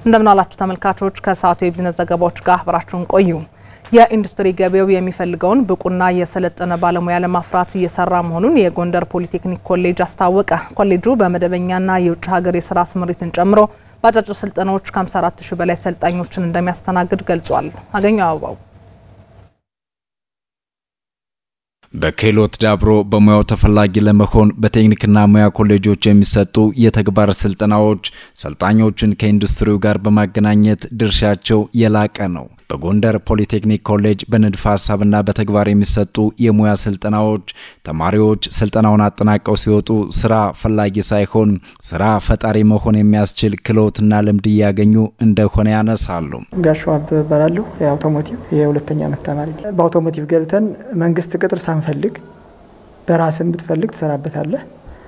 እንደምናላችሁ ተመልካቾች፣ ከሰዓቱ የቢዝነስ ዘገባዎች ጋር አብራችሁን ቆዩ። የኢንዱስትሪ ገበያው የሚፈልገውን ብቁና የሰለጠነ ባለሙያ ለማፍራት እየሰራ መሆኑን የጎንደር ፖሊቴክኒክ ኮሌጅ አስታወቀ። ኮሌጁ በመደበኛና የውጭ ሀገር የስራ ስምሪትን ጨምሮ በአጫጭር ስልጠናዎች ከ54 ሺህ በላይ ሰልጣኞችን እንደሚያስተናግድ ገልጿል። አገኘው አበባው በክህሎት ዳብሮ በሙያው ተፈላጊ ለመሆን በቴክኒክና ሙያ ኮሌጆች የሚሰጡ የተግባር ስልጠናዎች ሰልጣኞችን ከኢንዱስትሪው ጋር በማገናኘት ድርሻቸው የላቀ ነው። በጎንደር ፖሊቴክኒክ ኮሌጅ በንድፈ ሀሳብና በተግባር የሚሰጡ የሙያ ስልጠናዎች ተማሪዎች ስልጠናውን አጠናቀው ሲወጡ ስራ ፈላጊ ሳይሆን ስራ ፈጣሪ መሆን የሚያስችል ክህሎትና ልምድ እያገኙ እንደሆነ ያነሳሉ። ጋሻው አበበ እባላለሁ። የአውቶሞቲቭ የሁለተኛ ዓመት ተማሪ ነኝ። በአውቶሞቲቭ ገብተን መንግስት ቅጥር ሳንፈልግ በራስን ብትፈልግ ትሰራበታለህ።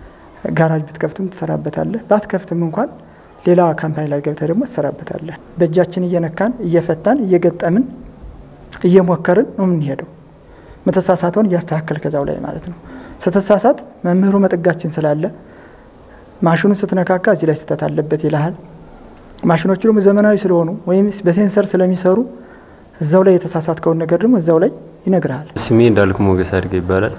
ጋራጅ ብትከፍትም ትሰራበታለህ። ባትከፍትም እንኳን ሌላ ካምፓኒ ላይ ገብተህ ደግሞ ትሰራበታለህ። በእጃችን እየነካን እየፈታን እየገጠምን እየሞከርን ነው የምንሄደው። መተሳሳተውን እያስተካከል ከዛው ላይ ማለት ነው። ስትሳሳት መምህሩ መጠጋችን ስላለ ማሽኑን ስትነካካ እዚህ ላይ ስህተት አለበት ይልሃል። ማሽኖቹ ደግሞ ዘመናዊ ስለሆኑ ወይም በሴንሰር ስለሚሰሩ እዛው ላይ የተሳሳትከውን ነገር ደግሞ እዛው ላይ ይነግርሃል። ስሜ እንዳልኩ ሞገስ አድርገ ይባላል።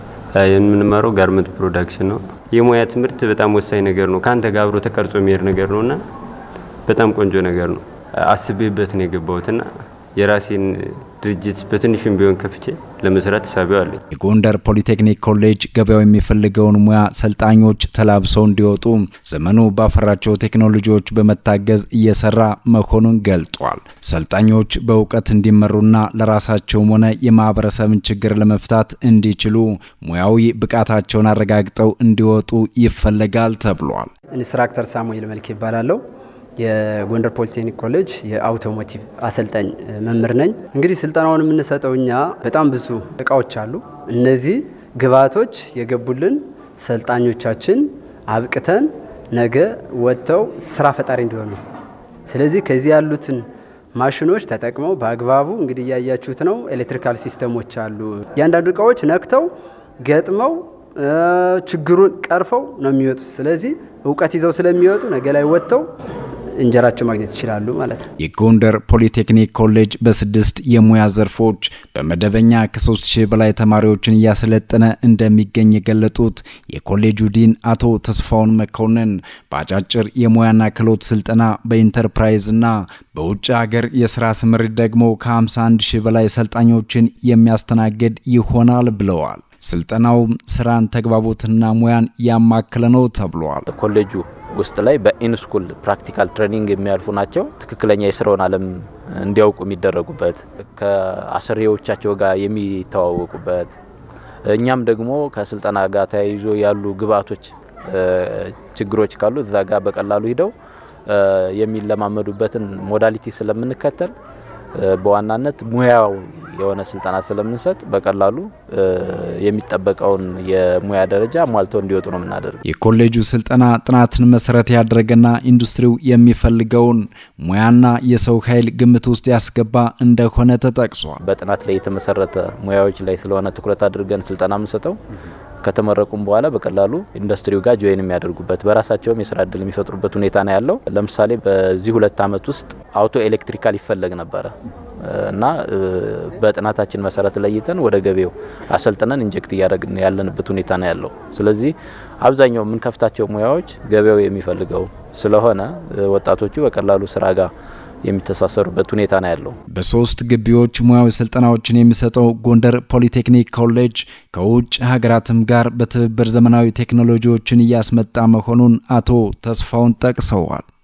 የምንማረው ጋርመንት ፕሮዳክሽን ነው። የሙያ ትምህርት በጣም ወሳኝ ነገር ነው። ከአንተ ጋር አብሮ ተቀርጾ የሚሄድ ነገር ነው እና በጣም ቆንጆ ነገር ነው። አስቤበት ነው የገባሁትና የራሴን ድርጅት በትንሹም ቢሆን ከፍቼ ለመስራት ሳቢው አለኝ። የጎንደር ፖሊቴክኒክ ኮሌጅ ገበያው የሚፈልገውን ሙያ ሰልጣኞች ተላብሰው እንዲወጡ ዘመኑ ባፈራቸው ቴክኖሎጂዎች በመታገዝ እየሰራ መሆኑን ገልጧል። ሰልጣኞች በእውቀት እንዲመሩና ለራሳቸውም ሆነ የማህበረሰብን ችግር ለመፍታት እንዲችሉ ሙያዊ ብቃታቸውን አረጋግጠው እንዲወጡ ይፈለጋል ተብሏል። ኢንስትራክተር ሳሙኤል መልክ ይባላለሁ። የጎንደር ፖሊቴክኒክ ኮሌጅ የአውቶሞቲቭ አሰልጣኝ መምህር ነኝ። እንግዲህ ስልጠናውን የምንሰጠው እኛ በጣም ብዙ እቃዎች አሉ። እነዚህ ግብዓቶች የገቡልን ሰልጣኞቻችን አብቅተን ነገ ወጥተው ስራ ፈጣሪ እንዲሆኑ። ስለዚህ ከዚህ ያሉትን ማሽኖች ተጠቅመው በአግባቡ እንግዲህ እያያችሁት ነው። ኤሌክትሪካል ሲስተሞች አሉ። እያንዳንዱ እቃዎች ነክተው ገጥመው ችግሩን ቀርፈው ነው የሚወጡት። ስለዚህ እውቀት ይዘው ስለሚወጡ ነገ ላይ ወጥተው እንጀራቸው ማግኘት ይችላሉ ማለት ነው። የጎንደር ፖሊቴክኒክ ኮሌጅ በስድስት የሙያ ዘርፎች በመደበኛ ከሶስት ሺህ በላይ ተማሪዎችን እያሰለጠነ እንደሚገኝ የገለጡት የኮሌጁ ዲን አቶ ተስፋውን መኮንን በአጫጭር የሙያና ክህሎት ስልጠና በኢንተርፕራይዝና በውጭ ሀገር የስራ ስምሪት ደግሞ ከ51 ሺህ በላይ ሰልጣኞችን የሚያስተናግድ ይሆናል ብለዋል። ስልጠናው ስራን፣ ተግባቦትና ሙያን ያማከለ ነው ተብሏል። ኮሌጁ ውስጥ ላይ በኢንስኩል ፕራክቲካል ትሬኒንግ የሚያልፉ ናቸው። ትክክለኛ የስራውን ዓለም እንዲያውቁ የሚደረጉበት ከአሰሪዎቻቸው ጋር የሚተዋወቁበት እኛም ደግሞ ከስልጠና ጋር ተያይዞ ያሉ ግብአቶች ችግሮች ካሉ እዛ ጋር በቀላሉ ሂደው የሚለማመዱበትን ሞዳሊቲ ስለምንከተል በዋናነት ሙያው የሆነ ስልጠና ስለምንሰጥ በቀላሉ የሚጠበቀውን የሙያ ደረጃ ሟልተው እንዲወጡ ነው የምናደርግ። የኮሌጁ ስልጠና ጥናትን መሰረት ያደረገና ኢንዱስትሪው የሚፈልገውን ሙያና የሰው ኃይል ግምት ውስጥ ያስገባ እንደሆነ ተጠቅሷል። በጥናት ላይ የተመሰረተ ሙያዎች ላይ ስለሆነ ትኩረት አድርገን ስልጠና የምንሰጠው ከተመረቁም በኋላ በቀላሉ ኢንዱስትሪው ጋር ጆይን የሚያደርጉበት በራሳቸውም የስራ እድል የሚፈጥሩበት ሁኔታ ነው ያለው። ለምሳሌ በዚህ ሁለት ዓመት ውስጥ አውቶ ኤሌክትሪካል ይፈለግ ነበረ እና በጥናታችን መሰረት ለይተን ወደ ገበያው አሰልጥነን ኢንጀክት እያደረግን ያለንበት ሁኔታ ነው ያለው። ስለዚህ አብዛኛው የምንከፍታቸው ሙያዎች ገበያው የሚፈልገው ስለሆነ ወጣቶቹ በቀላሉ ስራ ጋር የሚተሳሰሩበት ሁኔታ ነው ያለው። በሶስት ግቢዎች ሙያዊ ስልጠናዎችን የሚሰጠው ጎንደር ፖሊቴክኒክ ኮሌጅ ከውጭ ሀገራትም ጋር በትብብር ዘመናዊ ቴክኖሎጂዎችን እያስመጣ መሆኑን አቶ ተስፋውን ጠቅሰዋል።